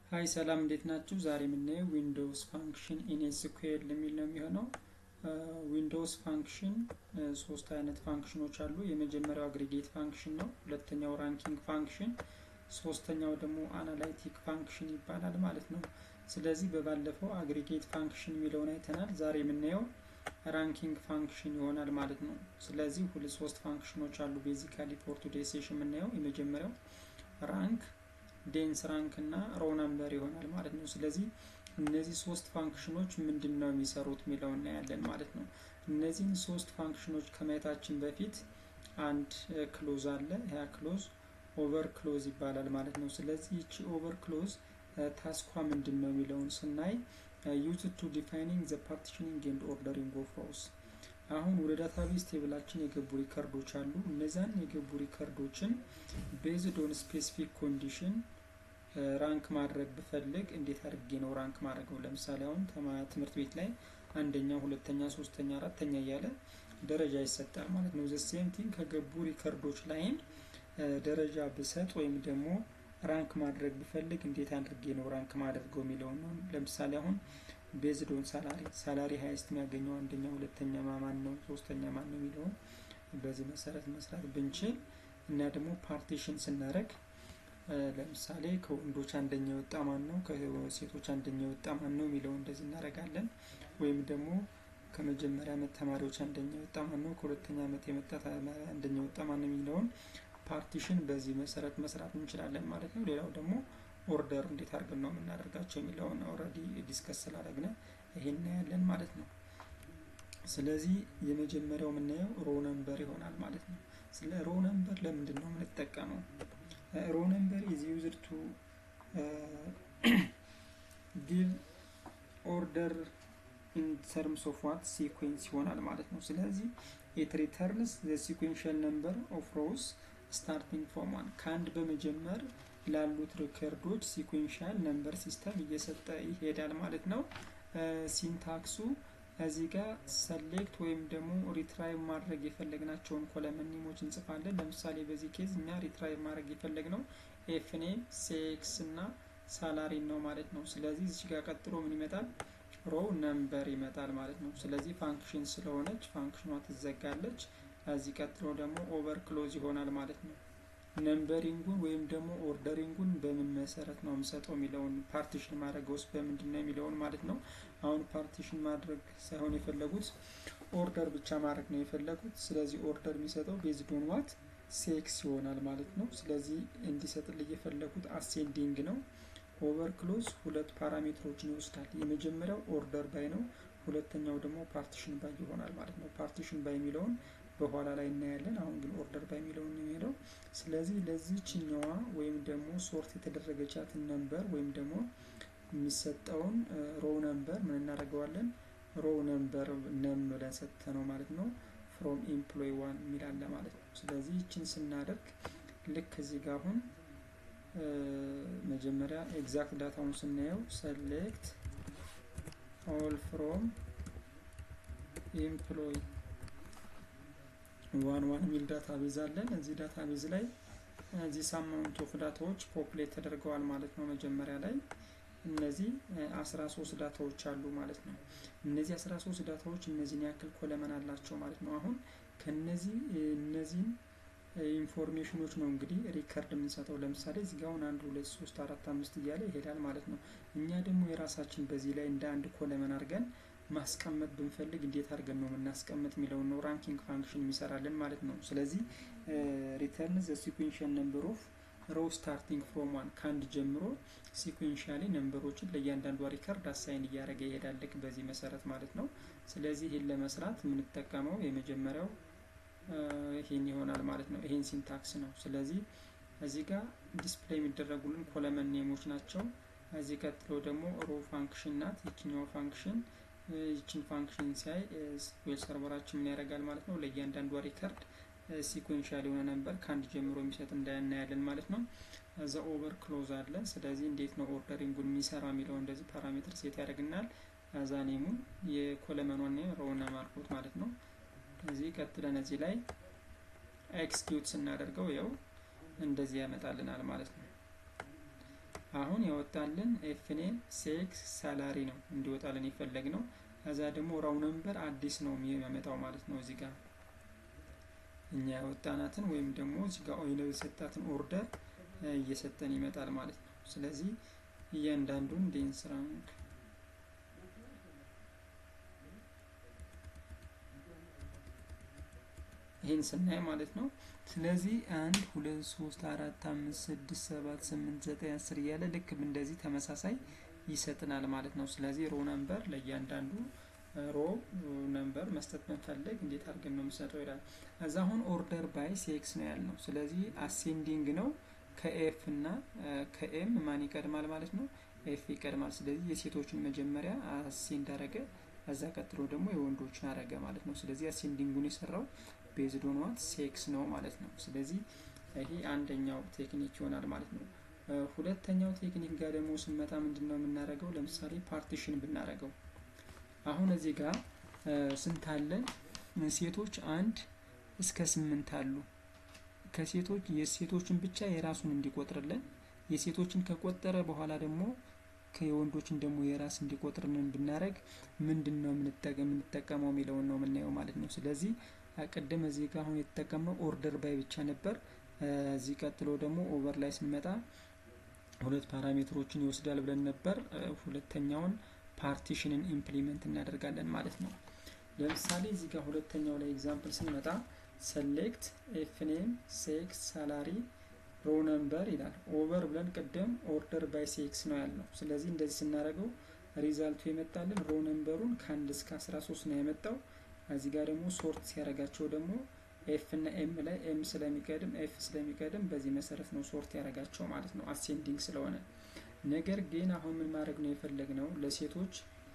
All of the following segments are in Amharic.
ሀይ ሰላም እንዴት ናችሁ? ዛሬ የምናየው ዊንዶውስ ፋንክሽን ኢን ኤስኩኤል የሚል ነው የሚሆነው። ዊንዶውስ ፋንክሽን ሶስት አይነት ፋንክሽኖች አሉ። የመጀመሪያው አግሪጌት ፋንክሽን ነው። ሁለተኛው ራንኪንግ ፋንክሽን፣ ሶስተኛው ደግሞ አናላይቲክ ፋንክሽን ይባላል ማለት ነው። ስለዚህ በባለፈው አግሪጌት ፋንክሽን የሚለውን አይተናል። ዛሬ የምናየው ራንኪንግ ፋንክሽን ይሆናል ማለት ነው። ስለዚህ ሁለት ሶስት ፋንክሽኖች አሉ ቤዚካሊ ፎር ቱዴይ ሴሽን የምናየው የመጀመሪያው ራንክ ዴንስ ራንክ እና ሮ ነምበር ይሆናል ማለት ነው። ስለዚህ እነዚህ ሶስት ፋንክሽኖች ምንድን ነው የሚሰሩት የሚለው እናያለን ማለት ነው። እነዚህን ሶስት ፋንክሽኖች ከማየታችን በፊት አንድ ክሎዝ አለ። ያ ክሎዝ ኦቨር ክሎዝ ይባላል ማለት ነው። ስለዚህ ይቺ ኦቨር ክሎዝ ታስኳ ምንድን ነው የሚለውን ስናይ ዩዝ ቱ ዲፋይኒንግ ዘ ፓርቲሽኒንግ ኤንድ ኦርደሪንግ ኦፍ ሮውስ አሁን ወደ ዳታቤዝ ቴብላችን የገቡ ሪከርዶች አሉ። እነዛን የገቡ ሪከርዶችን ቤዝድ ኦን ስፔሲፊክ ኮንዲሽን ራንክ ማድረግ ብፈልግ እንዴት አድርጌ ነው ራንክ ማድረገው? ለምሳሌ አሁን ትምህርት ቤት ላይ አንደኛ፣ ሁለተኛ፣ ሶስተኛ፣ አራተኛ እያለ ደረጃ ይሰጣል ማለት ነው። ዘሴም ቲንግ ከገቡ ሪከርዶች ላይም ደረጃ ብሰጥ ወይም ደግሞ ራንክ ማድረግ ብፈልግ እንዴት አድርጌ ነው ራንክ ማድረገው የሚለውን ነው። ለምሳሌ አሁን ቤዝድ ኦን ሳላሪ ሳላሪ ሀይስት የሚያገኘው አንደኛ፣ ሁለተኛ ማን ነው፣ ሶስተኛ ማን ነው የሚለውን በዚህ መሰረት መስራት ብንችል እና ደግሞ ፓርቲሽን ስናደርግ ለምሳሌ ከወንዶች አንደኛ የወጣ ማን ነው፣ ከሴቶች አንደኛ የወጣ ማን ነው የሚለው እንደዚህ እናደርጋለን። ወይም ደግሞ ከመጀመሪያ ዓመት ተማሪዎች አንደኛ የወጣ ማን ነው፣ ከሁለተኛ ዓመት የመጣ አንደኛ የወጣ ማን ነው የሚለውን ፓርቲሽን በዚህ መሰረት መስራት እንችላለን ማለት ነው። ሌላው ደግሞ ኦርደር እንዴት አድርገን ነው የምናደርጋቸው የሚለውን ኦልሬዲ ዲስከስ ስላደረግነ ይሄን እናያለን ማለት ነው። ስለዚህ የመጀመሪያው የምናየው ሮ ነምበር ይሆናል ማለት ነው። ስለ ሮ ነምበር ለምንድን ነው የምንጠቀመው? ሮ ነምበር ኢዝ ዩዝድ ቱ ጊቭ ኦርደር ኢን ተርምስ ኦፍ ዋት ሲኩዌንስ ይሆናል ማለት ነው። ስለዚህ ኢት ሪተርንስ ዘ ሲኩዌንሻል ነምበር ኦፍ ሮውስ ስታርቲንግ ፍሮም ዋን ከአንድ በመጀመር ላሉት ሪከርዶች ሲኩዌንሻል ነምበር ሲስተም እየሰጠ ይሄዳል ማለት ነው። ሲንታክሱ እዚህ ጋር ሰሌክት ወይም ደግሞ ሪትራይቭ ማድረግ የፈለግናቸውን ኮለመን ኔሞች እንጽፋለን። ለምሳሌ በዚህ ኬዝ እኛ ሪትራይቭ ማድረግ የፈለግነው ኤፍኔም ሴክስ እና ሳላሪን ነው ማለት ነው። ስለዚህ እዚህ ጋር ቀጥሎ ምን ይመጣል? ሮው ነምበር ይመጣል ማለት ነው። ስለዚህ ፋንክሽን ስለሆነች ፋንክሽኗ ትዘጋለች። ከዚህ ቀጥሎ ደግሞ ኦቨር ክሎዝ ይሆናል ማለት ነው። ነምበሪንጉን ወይም ደግሞ ኦርደሪንጉን በምን መሰረት ነው የምሰጠው የሚለውን ፓርቲሽን ማድረግ ውስጥ በምንድን ነው የሚለውን ማለት ነው። አሁን ፓርቲሽን ማድረግ ሳይሆን የፈለጉት ኦርደር ብቻ ማድረግ ነው የፈለጉት። ስለዚህ ኦርደር የሚሰጠው ቤዝድ ኦን ዋት ሴክስ ይሆናል ማለት ነው። ስለዚህ እንዲሰጥልኝ የፈለጉት አሴንዲንግ ነው። ኦቨር ክሎዝ ሁለት ፓራሜትሮችን ይወስዳል። የመጀመሪያው ኦርደር ባይ ነው። ሁለተኛው ደግሞ ፓርቲሽን ባይ ይሆናል ማለት ነው። ፓርቲሽን ባይ የሚለውን በኋላ ላይ እናያለን። አሁን ግን ኦርደር ባይ የሚለውን ነው የሚሄደው። ስለዚህ ለዚህ ችኛዋ ወይም ደግሞ ሶርት የተደረገቻትን ነምበር ወይም ደግሞ የሚሰጠውን ሮው ነምበር ምን እናደርገዋለን? ሮው ነምበር ነም ብለን ሰጥተ ነው ማለት ነው። ፍሮም ኤምፕሎይ ዋን የሚላለ ማለት ነው። ስለዚህ ይችን ስናደርግ ልክ እዚህ ጋር አሁን መጀመሪያ ኤግዛክት ዳታውን ስናየው ሰሌክት ኦል ፍሮም ኤምፕሎይ ዋን ዋን የሚል ዳታ ቤዝ አለን። እዚህ ዳታ ቤዝ ላይ እዚህ ሳማውንት ኦፍ ዳታዎች ፖፕሌት ተደርገዋል ማለት ነው። መጀመሪያ ላይ እነዚህ አስራ ሶስት ዳታዎች አሉ ማለት ነው። እነዚህ አስራ ሶስት ዳታዎች እነዚህን ያክል ኮለመን አላቸው ማለት ነው። አሁን ከነዚህ እነዚህን ኢንፎርሜሽኖች ነው እንግዲህ ሪከርድ የምንሰጠው። ለምሳሌ እዚህ ጋር አሁን አንድ ሁለት ሶስት አራት አምስት እያለ ይሄዳል ማለት ነው። እኛ ደግሞ የራሳችን በዚህ ላይ እንደ አንድ ኮለመን አድርገን ማስቀመጥ ብንፈልግ እንዴት አድርገን ነው የምናስቀምጥ የሚለውን ነው ራንኪንግ ፋንክሽን የሚሰራልን ማለት ነው። ስለዚህ ሪተርን ዘ ሲኩዌንሻል ነምበር ኦፍ ሮው ስታርቲንግ ፍሮም ዋን ከአንድ ጀምሮ ሲኩዌንሻሊ ነምበሮችን ለእያንዳንዷ ሪከርድ አሳይን እያደረገ ይሄዳል ልክ በዚህ መሰረት ማለት ነው። ስለዚህ ይህን ለመስራት የምንጠቀመው የመጀመሪያው ይህን ይሆናል ማለት ነው። ይህን ሲንታክስ ነው። ስለዚህ እዚህ ጋር ዲስፕሌይ የሚደረጉልን ኮለመን ኔሞች ናቸው። እዚህ ቀጥሎ ደግሞ ሮ ፋንክሽን ናት ይችኛው ፋንክሽን ይችን ፋንክሽን ሲያይ ስኩዌል ሰርቨራችን ምን ያደርጋል ማለት ነው። ለእያንዳንዷ ሪከርድ ሲኩዌንሻል የሆነ ነበር ከአንድ ጀምሮ የሚሰጥ እንዳያናያለን ማለት ነው። እዛ ኦቨር ክሎዝ አለን። ስለዚህ እንዴት ነው ኦርደሪንጉን የሚሰራ የሚለው እንደዚህ ፓራሜትር ሴት ያደርግናል። እዛ ኔሙን የኮለመኗን ኔም ሮውና ማርኮት ማለት ነው። እዚህ ቀጥለን እዚህ ላይ ኤክስኪዩት ስናደርገው ያው እንደዚህ ያመጣልናል ማለት ነው። አሁን ያወጣልን ኤፍኔም ሴክስ ሳላሪ ነው እንዲወጣልን የፈለግ ነው። ከዛ ደግሞ ራው ነምበር አዲስ ነው የሚያመጣው ማለት ነው። እዚህ ጋር እኛ ያወጣናትን ወይም ደግሞ እዚህ ጋር ኦይለው የሰጣትን ኦርደር እየሰጠን ይመጣል ማለት ነው። ስለዚህ እያንዳንዱን ዴንስ ራንክ ይህን ስናይ ማለት ነው። ስለዚህ አንድ ሁለት ሶስት አራት አምስት ስድስት ሰባት ስምንት ዘጠኝ አስር እያለ ልክ እንደዚህ ተመሳሳይ ይሰጥናል ማለት ነው። ስለዚህ ሮ ነምበር ለእያንዳንዱ ሮ ነምበር መስጠት ብንፈልግ እንዴት አድርገን ነው የምሰጠው ይላል። እዛ አሁን ኦርደር ባይ ሴክስ ነው ያልነው። ስለዚህ አሴንዲንግ ነው ከኤፍ እና ከኤም ማን ይቀድማል ማለት ነው? ኤፍ ይቀድማል። ስለዚህ የሴቶችን መጀመሪያ አሴንድ አረገ፣ ከዛ ቀጥሎ ደግሞ የወንዶችን አረገ ማለት ነው። ስለዚህ አሴንዲንጉን የሰራው ቤዝድ ኦን ዋት ሴክስ ነው ማለት ነው። ስለዚህ ይሄ አንደኛው ቴክኒክ ይሆናል ማለት ነው። ሁለተኛው ቴክኒክ ጋር ደግሞ ስንመጣ ምንድን ነው የምናደርገው? ለምሳሌ ፓርቲሽን ብናደርገው አሁን እዚህ ጋር ስንት አለን? ሴቶች አንድ እስከ ስምንት አሉ። ከሴቶች የሴቶችን ብቻ የራሱን እንዲቆጥርልን የሴቶችን ከቆጠረ በኋላ ደግሞ የወንዶችን ደግሞ የራስ እንዲቆጥርልን ብናደረግ ምንድን ነው የምንጠቀመው የሚለውን ነው የምናየው ማለት ነው። ስለዚህ ቅድም እዚህ ጋር አሁን የተጠቀምነው ኦርደር ባይ ብቻ ነበር። እዚህ ቀጥሎ ደግሞ ኦቨር ላይ ስንመጣ ሁለት ፓራሜትሮችን ይወስዳል ብለን ነበር። ሁለተኛውን ፓርቲሽንን ኢምፕሊመንት እናደርጋለን ማለት ነው። ለምሳሌ እዚህ ጋር ሁለተኛው ላይ ኤግዛምፕል ስንመጣ ሰሌክት ኤፍኔም ሴክስ ሳላሪ ሮ ነምበር ይላል። ኦቨር ብለን ቅድም ኦርደር ባይ ሴክስ ነው ያልነው። ስለዚህ እንደዚህ ስናደርገው ሪዛልቱ የመጣልን ሮ ነምበሩን ከአንድ እስከ አስራ ሶስት ነው የመጣው። እዚህ ጋር ደግሞ ሶርት ሲያደርጋቸው ደግሞ ኤፍ እና ኤም ላይ ኤም ስለሚቀድም ኤፍ ስለሚቀድም በዚህ መሰረት ነው ሶርት ያደርጋቸው ማለት ነው አሴንዲንግ ስለሆነ። ነገር ግን አሁን ምን ማድረግ ነው የፈለግነው ለሴቶች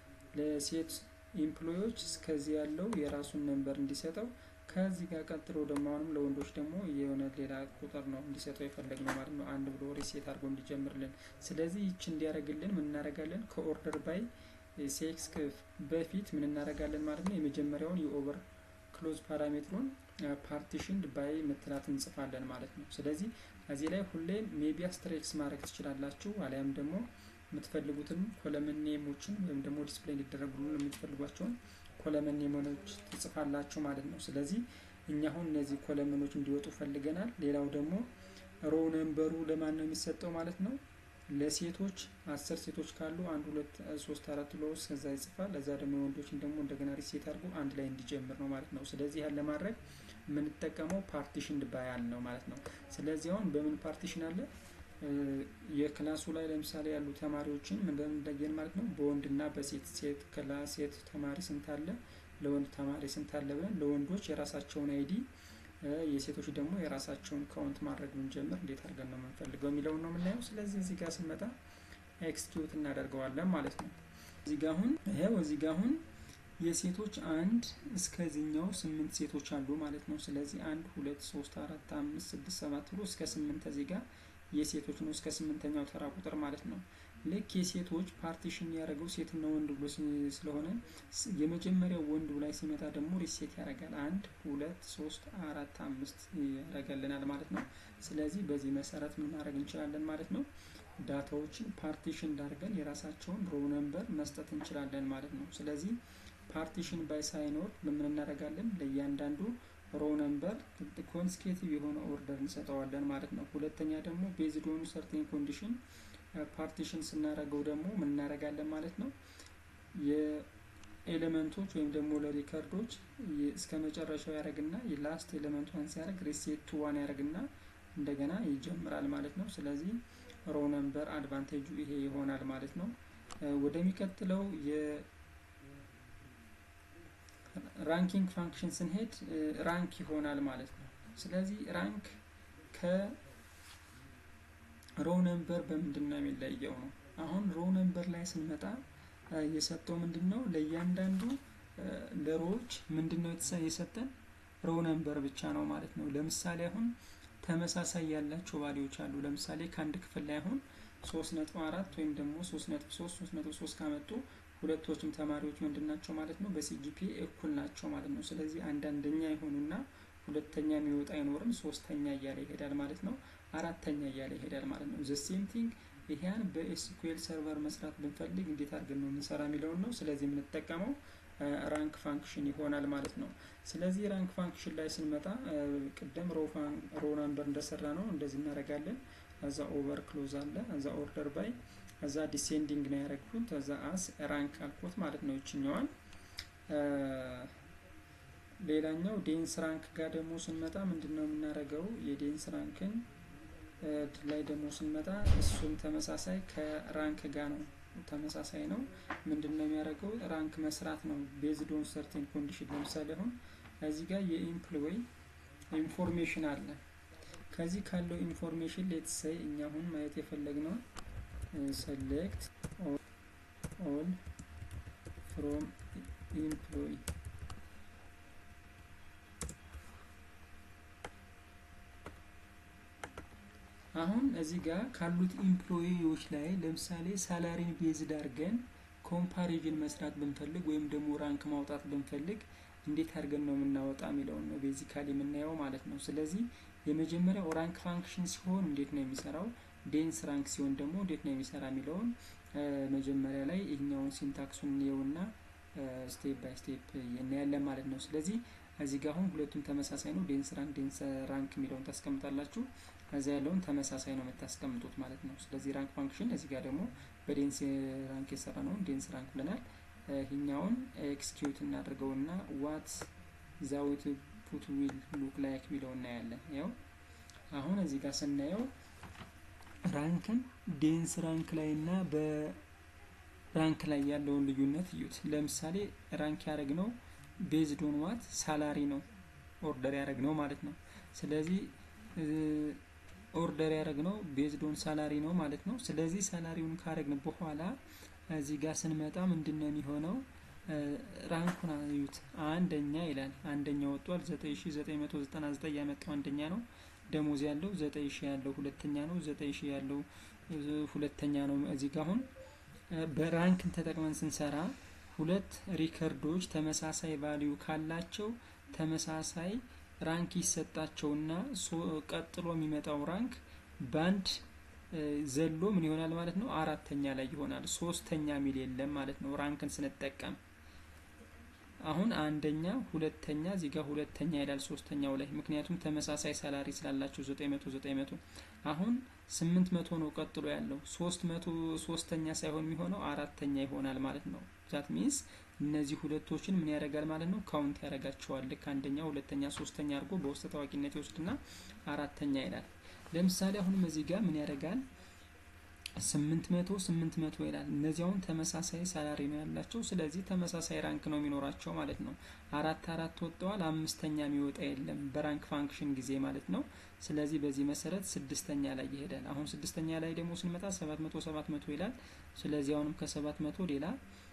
ለሴት ኢምፕሎዮች እስከዚህ ያለው የራሱን ነንበር እንዲሰጠው ከዚህ ጋር ቀጥሎ ደግሞ አሁንም ለወንዶች ደግሞ የሆነ ሌላ ቁጥር ነው እንዲሰጠው የፈለግነው ማለት ነው። አንድ ብሎ ሪሴት አድርጎ እንዲጀምርልን። ስለዚህ ይች እንዲያደርግልን ምን እናደርጋለን? ከኦርደር ባይ ሴክስ በፊት ምን እናደርጋለን ማለት ነው። የመጀመሪያውን የኦቨር ክሎዝ ፓራሜትሩን ፓርቲሽን ባይ ምትላት እንጽፋለን ማለት ነው። ስለዚህ እዚህ ላይ ሁሌም ሜቢ አስትሬክስ ማድረግ ትችላላችሁ፣ አሊያም ደግሞ የምትፈልጉትን ኮለመን ኔሞችን ወይም ደግሞ ዲስፕሌይ እንዲደረጉ የምትፈልጓቸውን ኮለመን ኔሞች ትጽፋላችሁ ማለት ነው። ስለዚህ እኛ አሁን እነዚህ ኮለመኖች እንዲወጡ ፈልገናል። ሌላው ደግሞ ሮ ነምበሩ ለማን ነው የሚሰጠው ማለት ነው ለሴቶች አስር ሴቶች ካሉ አንድ ሁለት ሶስት አራት ብሎ ከዛ ይጽፋል። ለዛ ደግሞ የወንዶችን ደግሞ እንደገና ሪሴት አድርጎ አንድ ላይ እንዲጀምር ነው ማለት ነው። ስለዚህ ያን ለማድረግ የምንጠቀመው ፓርቲሽን ባያል ነው ማለት ነው። ስለዚህ አሁን በምን ፓርቲሽን አለ የክላሱ ላይ ለምሳሌ ያሉ ተማሪዎችን እንደምን ማለት ነው በወንድና በሴት ሴት ክላስ ሴት ተማሪ ስንት አለ፣ ለወንድ ተማሪ ስንት አለ ብለን ለወንዶች የራሳቸውን አይዲ የሴቶች ደግሞ የራሳቸውን ካውንት ማድረግ ብንጀምር እንዴት አድርገን ነው የምንፈልገው የሚለውን ነው የምናየው። ስለዚህ እዚህ ጋር ስንመጣ ኤክስኪዩት እናደርገዋለን ማለት ነው። እዚህ ጋር አሁን ይሄው እዚህ ጋር አሁን የሴቶች አንድ እስከዚህኛው ስምንት ሴቶች አሉ ማለት ነው። ስለዚህ አንድ ሁለት ሶስት አራት አምስት ስድስት ሰባት ብሎ እስከ ስምንት እዚህ ጋር የሴቶች ነው እስከ ስምንተኛው ተራ ቁጥር ማለት ነው። ልክ የሴቶች ፓርቲሽን ያደረገው ሴትና ወንድ ብሎ ስለሆነ የመጀመሪያው ወንድ ላይ ሲመጣ ደግሞ ሪሴት ያደርጋል። አንድ ሁለት ሶስት አራት አምስት ያደርገልናል ማለት ነው። ስለዚህ በዚህ መሰረት ምን ማድረግ እንችላለን ማለት ነው። ዳታዎችን ፓርቲሽን እንዳርገን የራሳቸውን ሮ ነምበር መስጠት እንችላለን ማለት ነው። ስለዚህ ፓርቲሽን ባይ ሳይኖር ምን እናደርጋለን ለእያንዳንዱ ሮ ነምበር ኮንስኬቲቭ የሆነ ኦርደር እንሰጠዋለን ማለት ነው። ሁለተኛ ደግሞ ቤዝድ ኦን ሰርቴን ኮንዲሽን ፓርቲሽን ስናደርገው ደግሞ ምን እናደርጋለን ማለት ነው። የኤሌመንቶች ወይም ደግሞ ለሪከርዶች እስከ መጨረሻው ያደርግና የላስት ኤሌመንቷን ሲያደርግ ሪሴት ቱ ዋን ያደርግና እንደገና ይጀምራል ማለት ነው። ስለዚህ ሮ ነምበር አድቫንቴጁ ይሄ ይሆናል ማለት ነው። ወደሚቀጥለው ራንኪንግ ፋንክሽን ስንሄድ ራንክ ይሆናል ማለት ነው። ስለዚህ ራንክ ከሮ ነምበር በምንድን ነው የሚለየው ነው። አሁን ሮ ነምበር ላይ ስንመጣ የሰጠው ምንድን ነው ለእያንዳንዱ ለሮዎች ምንድን ነው የሰጠን ሮ ነምበር ብቻ ነው ማለት ነው። ለምሳሌ አሁን ተመሳሳይ ያላቸው ቫሊዎች አሉ። ለምሳሌ ከአንድ ክፍል ላይ አሁን ሶስት ነጥብ አራት ወይም ደግሞ ሶስት ነጥብ ሶስት ሶስት ነጥብ ሶስት ካመጡ ሁለቶችም ተማሪዎች ምንድን ናቸው ማለት ነው በሲጂፒ እኩል ናቸው ማለት ነው። ስለዚህ አንዳንደኛ የሆኑና ሁለተኛ የሚወጣ አይኖርም፣ ሶስተኛ እያለ ይሄዳል ማለት ነው። አራተኛ እያለ ይሄዳል ማለት ነው። ዘ ሴም ቲንግ ይሄን በኤስኩኤል ሰርቨር መስራት ብንፈልግ እንዴት አድርገን ነው የምንሰራ የሚለውን ነው። ስለዚህ የምንጠቀመው ራንክ ፋንክሽን ይሆናል ማለት ነው። ስለዚህ ራንክ ፋንክሽን ላይ ስንመጣ ቅደም ሮ ናምበር እንደሰራ ነው እንደዚህ እናደርጋለን። እዛ ኦቨር ክሎዝ አለ፣ እዛ ኦርደር ባይ፣ እዛ ዲሴንዲንግ ነው ያደረግኩት፣ እዛ አስ ራንክ አልኮት ማለት ነው ይችኛዋን። ሌላኛው ዴንስ ራንክ ጋር ደግሞ ስንመጣ ምንድን ነው የምናደርገው? የዴንስ ራንክን ላይ ደግሞ ስንመጣ እሱም ተመሳሳይ ከራንክ ጋር ነው ተመሳሳይ ነው። ምንድን ነው የሚያደርገው? ራንክ መስራት ነው ቤዝድ ኦን ሰርቴን ኮንዲሽን። ለምሳሌ አሁን እዚህ ጋር የኢምፕሎይ ኢንፎርሜሽን አለ። ከዚህ ካለው ኢንፎርሜሽን ሌትሰይ እኛ አሁን ማየት የፈለግነው ሰሌክት ኦል ፍሮም ኢምፕሎይ አሁን እዚህ ጋር ካሉት ኢምፕሎይዎች ላይ ለምሳሌ ሳላሪን ቤዝድ አድርገን ኮምፓሪዥን መስራት ብንፈልግ ወይም ደግሞ ራንክ ማውጣት ብንፈልግ እንዴት አድርገን ነው የምናወጣ የሚለውን ነው ቤዚካሊ የምናየው ማለት ነው። ስለዚህ የመጀመሪያው ራንክ ፋንክሽን ሲሆን እንዴት ነው የሚሰራው፣ ዴንስ ራንክ ሲሆን ደግሞ እንዴት ነው የሚሰራ የሚለውን መጀመሪያ ላይ ይህኛውን ሲንታክሱን እንየውና ስቴፕ ባይ ስቴፕ እናያለን ማለት ነው። ስለዚህ እዚህ ጋር አሁን ሁለቱም ተመሳሳይ ነው። ዴንስ ራንክ ዴንስ ራንክ የሚለውን ታስቀምጣላችሁ። ከዚያ ያለውን ተመሳሳይ ነው የምታስቀምጡት ማለት ነው። ስለዚህ ራንክ ፋንክሽን እዚህ ጋር ደግሞ በዴንስ ራንክ የሰራ ነውን ዴንስ ራንክ ብለናል። ይህኛውን ኤክስኪዩት እናድርገውና ዋት ዛዊት ፑት ዊል ሉክ ላይክ የሚለው እናያለን። ያው አሁን እዚህ ጋር ስናየው ራንክን ዴንስ ራንክ ላይ እና በራንክ ላይ ያለውን ልዩነት እዩት። ለምሳሌ ራንክ ያደረግነው ቤዝድ ኦን ዋት ሳላሪ ነው ኦርደር ያደረግነው ማለት ነው። ስለዚህ ኦርደር ያደረግነው ቤዝድ ኦን ሳላሪ ነው ማለት ነው። ስለዚህ ሳላሪውን ካረግን በኋላ እዚህ ጋር ስንመጣ ምንድን ነው የሚሆነው? ራንኩን አዩት። አንደኛ ይላል። አንደኛ ወጥቷል። 9999 ያመጣው አንደኛ ነው። ደሞዝ ያለው 9000 ያለው ሁለተኛ ነው። 9000 ያለው ሁለተኛ ነው። እዚህ ጋር አሁን በራንክን ተጠቅመን ስንሰራ ሁለት ሪከርዶች ተመሳሳይ ቫልዩ ካላቸው ተመሳሳይ ራንክ ይሰጣቸውና ቀጥሎ የሚመጣው ራንክ ባንድ ዘሎ ምን ይሆናል ማለት ነው? አራተኛ ላይ ይሆናል። ሶስተኛ ሚል የለም ማለት ነው ራንክን ስንጠቀም። አሁን አንደኛ፣ ሁለተኛ እዚህ ጋር ሁለተኛ ይላል ሶስተኛው ላይ ምክንያቱም ተመሳሳይ ሳላሪ ስላላቸው ዘጠኝ መቶ ዘጠኝ መቶ አሁን ስምንት መቶ ነው ቀጥሎ ያለው ሶስት መቶ ሶስተኛ ሳይሆን የሚሆነው አራተኛ ይሆናል ማለት ነው። ዛት ሚንስ እነዚህ ሁለቶችን ምን ያደርጋል ማለት ነው? ካውንት ያደርጋቸዋል። ልክ አንደኛ፣ ሁለተኛ፣ ሶስተኛ አድርጎ በውስጥ ታዋቂነት ይወስድና አራተኛ ይላል። ለምሳሌ አሁንም እዚህ ጋር ምን ያደርጋል? ስምንት መቶ ስምንት መቶ ይላል። እነዚህ አሁን ተመሳሳይ ሳላሪ ነው ያላቸው። ስለዚህ ተመሳሳይ ራንክ ነው የሚኖራቸው ማለት ነው። አራት አራት ወጥተዋል። አምስተኛ የሚወጣ የለም በራንክ ፋንክሽን ጊዜ ማለት ነው። ስለዚህ በዚህ መሰረት ስድስተኛ ላይ ይሄዳል። አሁን ስድስተኛ ላይ ደግሞ ስንመጣ ሰባት መቶ ሰባት መቶ ይላል። ስለዚህ አሁንም ከሰባት መቶ ሌላ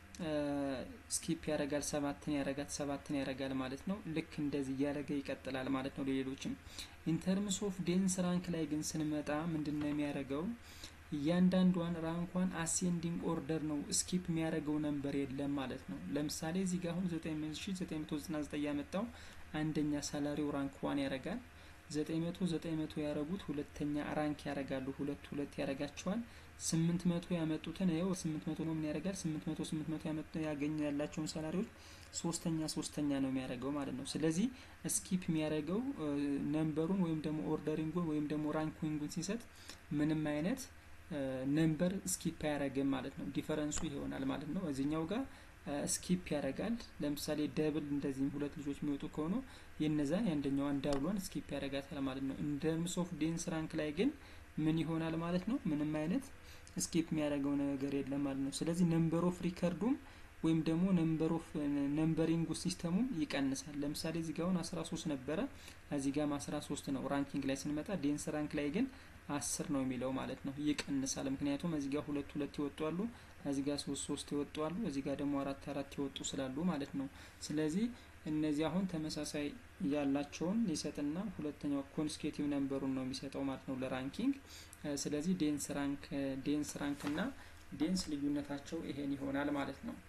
ስኪፕ ያደርጋል። ሰባትን ያደርጋል ሰባትን ያደርጋል ማለት ነው። ልክ እንደዚህ እያደረገ ይቀጥላል ማለት ነው። ሌሎችም ኢንተርምስ ኦፍ ዴንስ ራንክ ላይ ግን ስንመጣ ምንድን ነው የሚያደርገው? እያንዳንዷን ራንኳን አሴንዲንግ ኦርደር ነው ስኪፕ የሚያደርገው ነንበር የለም ማለት ነው። ለምሳሌ እዚህ ጋር አሁን 9999 ያመጣው አንደኛ ሳላሪው ራንክ ዋን ያደርጋል። 900 900 ያደረጉት ሁለተኛ ራንክ ያደርጋሉ። ሁለት ሁለት ያደርጋቸዋል። 800 ያመጡትን ይኸው 800 ነው ምን ያደርጋል? 800 800 ያመጡ ያገኙ ያላቸውን ሳላሪዎች ሶስተኛ ሶስተኛ ነው የሚያደርገው ማለት ነው። ስለዚህ ስኪፕ የሚያደርገው ነምበሩን ወይም ደግሞ ኦርደሪንጉን ወይም ደግሞ ራንኪንጉን ሲሰጥ ምንም አይነት ነምበር ስኪፕ አያደርግም ማለት ነው። ዲፈረንሱ ይሆናል ማለት ነው። እዚህኛው ጋር ስኪፕ ያደርጋል። ለምሳሌ ደብል እንደዚህም ሁለት ልጆች የሚወጡ ከሆኑ የነዛን የአንደኛዋን ዳብሏን ስኪፕ ያደርጋታል ማለት ነው። እንደ ምሶፍ ዴንስ ራንክ ላይ ግን ምን ይሆናል ማለት ነው? ምንም አይነት ስኪፕ የሚያደርገው ነገር የለም ማለት ነው። ስለዚህ ነምበር ኦፍ ሪከርዱም ወይም ደግሞ ነምበር ኦፍ ነምበሪንግ ሲስተሙም ይቀንሳል። ለምሳሌ እዚህ ጋር አሁን 13 ነበረ፣ እዚህ ጋርም 13 ነው። ራንኪንግ ላይ ስንመጣ ዴንስ ራንክ ላይ ግን አስር ነው የሚለው ማለት ነው። ይቀንሳል። ምክንያቱም እዚህ ጋር ሁለት ሁለት ይወጡ አሉ፣ እዚህ ጋር ሶስት ሶስት ይወጡ አሉ፣ እዚህ ጋር ደግሞ አራት አራት ይወጡ ስላሉ ማለት ነው። ስለዚህ እነዚህ አሁን ተመሳሳይ ያላቸውን ይሰጥና ሁለተኛው ኮንስኬቲቭ ነምበሩን ነው የሚሰጠው ማለት ነው ለራንኪንግ። ስለዚህ ዴንስ ራንክ ዴንስ ራንክ እና ዴንስ ልዩነታቸው ይሄን ይሆናል ማለት ነው።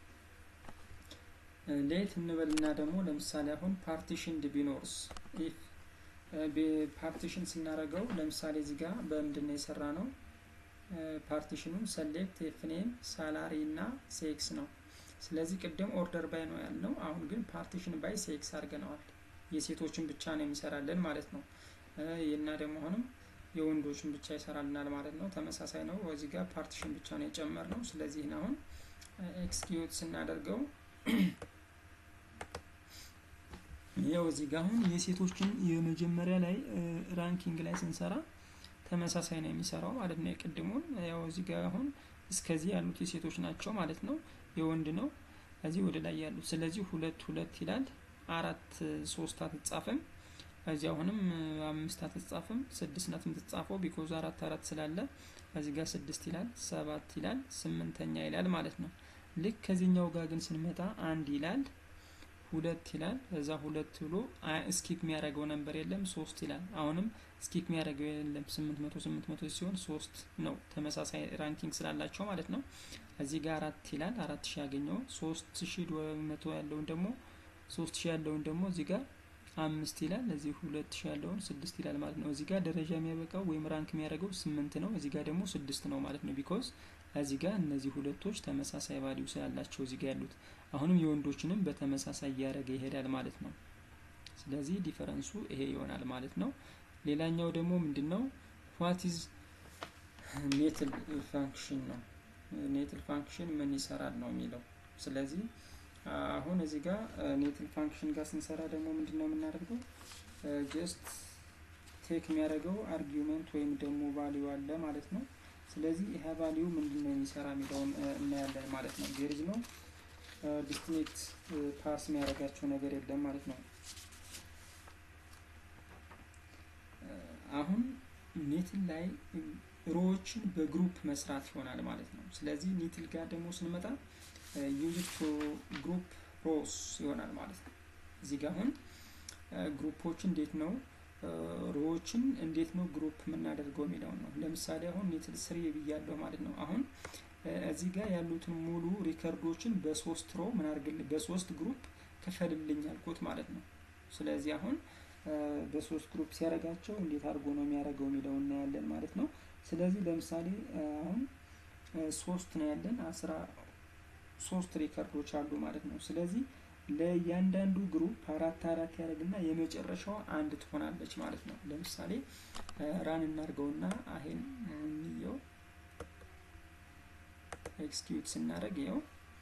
ሌት እንበልና ደግሞ ለምሳሌ አሁን ፓርቲሽንድ ቢኖርስ ኢፍ ፓርቲሽን ስናደርገው ለምሳሌ እዚህ ጋር በምንድን ነው የሰራ ነው ፓርቲሽኑም ሰሌክት ኤፍኔም ሳላሪ እና ሴክስ ነው። ስለዚህ ቅድም ኦርደር ባይ ነው ያልነው፣ አሁን ግን ፓርቲሽን ባይ ሴክስ አድርገነዋል። የሴቶችን ብቻ ነው የሚሰራልን ማለት ነው። እና ደግሞ አሁንም የወንዶችን ብቻ ይሰራልናል ማለት ነው። ተመሳሳይ ነው። እዚህ ጋር ፓርቲሽን ብቻ ነው የጨመር ነው። ስለዚህ አሁን ኤክስኪዩት ስናደርገው ያው እዚህ ጋር አሁን የሴቶችን የመጀመሪያ ላይ ራንኪንግ ላይ ስንሰራ ተመሳሳይ ነው የሚሰራው ማለት ነው። የቅድሙን ያው እዚህ ጋር አሁን እስከዚህ ያሉት የሴቶች ናቸው ማለት ነው። የወንድ ነው እዚህ ወደ ላይ ያሉት። ስለዚህ ሁለት ሁለት ይላል። አራት ሶስት አትጻፍም። እዚህ አሁንም አምስት አትጻፍም። ስድስት ናት የምትጻፈው ቢኮዝ አራት አራት ስላለ እዚህ ጋር ስድስት ይላል፣ ሰባት ይላል፣ ስምንተኛ ይላል ማለት ነው። ልክ ከዚህኛው ጋር ግን ስንመጣ አንድ ይላል ሁለት ይላል እዛ ሁለት ብሎ ስኪፕ የሚያደርገው ነንበር የለም ሶስት ይላል። አሁንም ስኪፕ የሚያደርገው የለም ስምንት መቶ ስምንት መቶ ሲሆን ሶስት ነው ተመሳሳይ ራንኪንግ ስላላቸው ማለት ነው። እዚህ ጋር አራት ይላል አራት ሺህ ያገኘው ሶስት ሺህ መቶ ያለውን ደግሞ ሶስት ሺህ ያለውን ደግሞ እዚህ ጋር አምስት ይላል እዚህ ሁለት ሺህ ያለውን ስድስት ይላል ማለት ነው። እዚህ ጋር ደረጃ የሚያበቃው ወይም ራንክ የሚያደርገው ስምንት ነው። እዚህ ጋር ደግሞ ስድስት ነው ማለት ነው። ቢኮዝ እዚህ ጋር እነዚህ ሁለቶች ተመሳሳይ ቫሊዩ ስላላቸው እዚህ ጋር ያሉት አሁንም የወንዶችንም በተመሳሳይ እያደረገ ይሄዳል ማለት ነው። ስለዚህ ዲፈረንሱ ይሄ ይሆናል ማለት ነው። ሌላኛው ደግሞ ምንድን ነው? ዋት ኢዝ ኔትል ፋንክሽን ነው። ኔትል ፋንክሽን ምን ይሰራል ነው የሚለው። ስለዚህ አሁን እዚህ ጋር ኔትል ፋንክሽን ጋር ስንሰራ ደግሞ ምንድን ነው የምናደርገው? ጀስት ቴክ የሚያደርገው አርጊውመንት ወይም ደግሞ ቫሊዩ አለ ማለት ነው። ስለዚህ ይሄ ቫሊዩ ምንድን ነው የሚሰራ የሚለውን እናያለን ማለት ነው። ዜርዝ ነው ዲስቲኔክት ፓስ የሚያደርጋቸው ነገር የለም ማለት ነው። አሁን ኔትል ላይ ሮዎችን በግሩፕ መስራት ይሆናል ማለት ነው። ስለዚህ ኔትል ጋር ደግሞ ስንመጣ ዩዝ ቱ ግሩፕ ሮስ ይሆናል ማለት ነው። እዚህ ጋር አሁን ግሩፖች እንዴት ነው ሮዎችን እንዴት ነው ግሩፕ የምናደርገው የሚለውን ነው። ለምሳሌ አሁን ኔትል ስሪ ብያለሁ ማለት ነው። አሁን እዚህ ጋር ያሉትን ሙሉ ሪከርዶችን በሶስት ሮ ምን አድርግልኝ በሶስት ግሩፕ ክፈልልኝ አልኩት ማለት ነው። ስለዚህ አሁን በሶስት ግሩፕ ሲያደርጋቸው እንዴት አድርጎ ነው የሚያደርገው የሚለው እናያለን ማለት ነው። ስለዚህ ለምሳሌ አሁን ሶስት ነው ያለን አስራ ሶስት ሪከርዶች አሉ ማለት ነው። ስለዚህ ለእያንዳንዱ ግሩፕ አራት አራት ያደርግና የመጨረሻዋ አንድ ትሆናለች ማለት ነው። ለምሳሌ ራን እናድርገውና ይሄን እንየው ኤክስኪዩት ስናደርግ ይኸው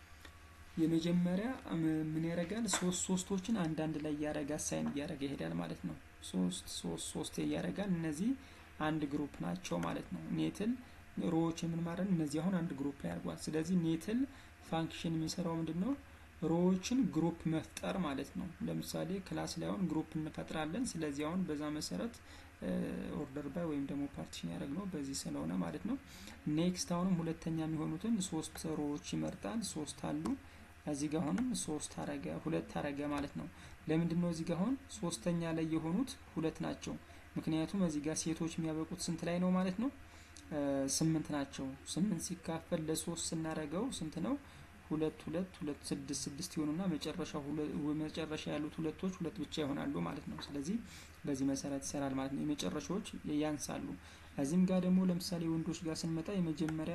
የመጀመሪያ ምን ያደርጋል? ሶስት ሶስቶችን አንዳንድ ላይ እያደረገ አሳይን እያደረገ ይሄዳል ማለት ነው። ሶስት ሶስት ሶስት እያደረጋል። እነዚህ አንድ ግሩፕ ናቸው ማለት ነው። ኔትል ሮዎች የምን ማለት እነዚህ አሁን አንድ ግሩፕ ላይ አድርጓል። ስለዚህ ኔትል ፋንክሽን የሚሰራው ምንድን ነው? ሮዎችን ግሩፕ መፍጠር ማለት ነው። ለምሳሌ ክላስ ላይ አሁን ግሩፕ እንፈጥራለን። ስለዚህ አሁን በዛ መሰረት ኦርደር ባይ ወይም ደግሞ ፓርቲሽን ያደረግነው በዚህ ስለሆነ ማለት ነው። ኔክስት አሁንም ሁለተኛ የሚሆኑትን ሶስት ሮዎች ይመርጣል። ሶስት አሉ እዚህ ጋር አሁንም ሶስት አረገ ሁለት አረገ ማለት ነው። ለምንድን ነው እዚህ ጋር አሁን ሶስተኛ ላይ የሆኑት ሁለት ናቸው። ምክንያቱም እዚህ ጋር ሴቶች የሚያበቁት ስንት ላይ ነው ማለት ነው? ስምንት ናቸው። ስምንት ሲካፈል ለሶስት ስናረገው ስንት ነው? ሁለት ሁለት ሁለት ስድስት ስድስት ይሆኑና መጨረሻ መጨረሻ ያሉት ሁለቶች ሁለት ብቻ ይሆናሉ ማለት ነው። ስለዚህ በዚህ መሰረት ይሰራል ማለት ነው። የመጨረሻዎች ያንሳሉ። እዚህም ጋር ደግሞ ለምሳሌ ወንዶች ጋር ስንመጣ የመጀመሪያ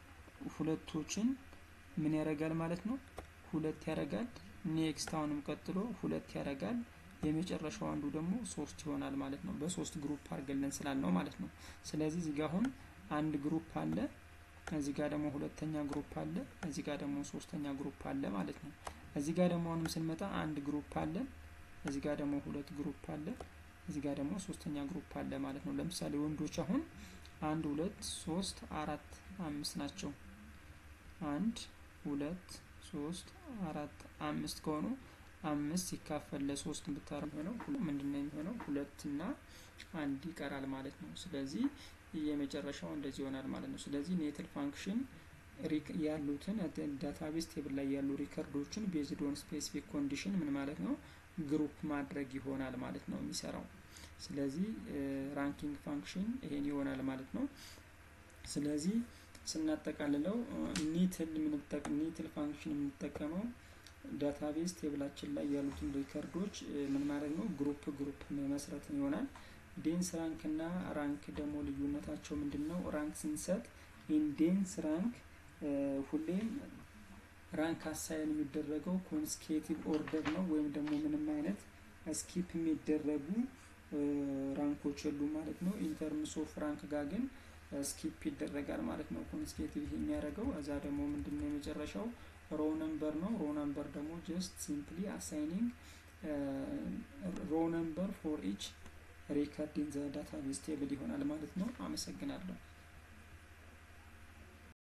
ሁለቶችን ምን ያደርጋል ማለት ነው? ሁለት ያደርጋል። ኔክስት አሁንም ቀጥሎ ሁለት ያደርጋል። የመጨረሻው አንዱ ደግሞ ሶስት ይሆናል ማለት ነው። በሶስት ግሩፕ አድርገልን ስላልነው ማለት ነው። ስለዚህ እዚህ ጋር አሁን አንድ ግሩፕ አለ እዚህ ጋር ደግሞ ሁለተኛ ግሩፕ አለ። እዚህ ጋር ደግሞ ሶስተኛ ግሩፕ አለ ማለት ነው። እዚህ ጋር ደግሞ አሁንም ስንመጣ አንድ ግሩፕ አለ። እዚህ ጋር ደግሞ ሁለት ግሩፕ አለ። እዚህ ጋር ደግሞ ሶስተኛ ግሩፕ አለ ማለት ነው። ለምሳሌ ወንዶች አሁን አንድ ሁለት ሶስት አራት አምስት ናቸው። አንድ ሁለት ሶስት አራት አምስት ከሆኑ አምስት ሲካፈል ለሶስት ብታረ የሚሆነው ምንድን ነው የሚሆነው? ሁለት እና አንድ ይቀራል ማለት ነው። ስለዚህ የመጨረሻው እንደዚህ ይሆናል ማለት ነው። ስለዚህ ኔትል ፋንክሽን ያሉትን ዳታቤዝ ቴብል ላይ ያሉ ሪከርዶችን ቤዝድ ኦን ስፔሲፊክ ኮንዲሽን ምን ማለት ነው ግሩፕ ማድረግ ይሆናል ማለት ነው የሚሰራው። ስለዚህ ራንኪንግ ፋንክሽን ይሄን ይሆናል ማለት ነው። ስለዚህ ስናጠቃልለው ኒትል ኒትል ፋንክሽን የምንጠቀመው ዳታቤዝ ቴብላችን ላይ ያሉትን ሪከርዶች ምን ማለት ነው ግሩፕ ግሩፕ መመስረት ይሆናል። ዴንስ ራንክ እና ራንክ ደግሞ ልዩነታቸው ምንድን ነው? ራንክ ስንሰጥ ኢንዴንስ ራንክ ሁሌም ራንክ አሳይን የሚደረገው ኮንስኬቲቭ ኦርደር ነው ወይም ደግሞ ምንም አይነት ስኪፕ የሚደረጉ ራንኮች የሉ ማለት ነው። ኢንተርምስ ኦፍ ራንክ ጋር ግን ስኪፕ ይደረጋል ማለት ነው። ኮንስኬቲቭ የሚያደርገው እዛ ደግሞ ምንድን ነው የመጨረሻው ሮ ነምበር ነው። ሮ ነምበር ደግሞ ጀስት ሲምፕሊ አሳይኒንግ ሮ ነምበር ፎር ኢች ሪከርድ ኢን ዘ ዳታቤዝ ቴብል ይሆናል ማለት ነው። አመሰግናለሁ።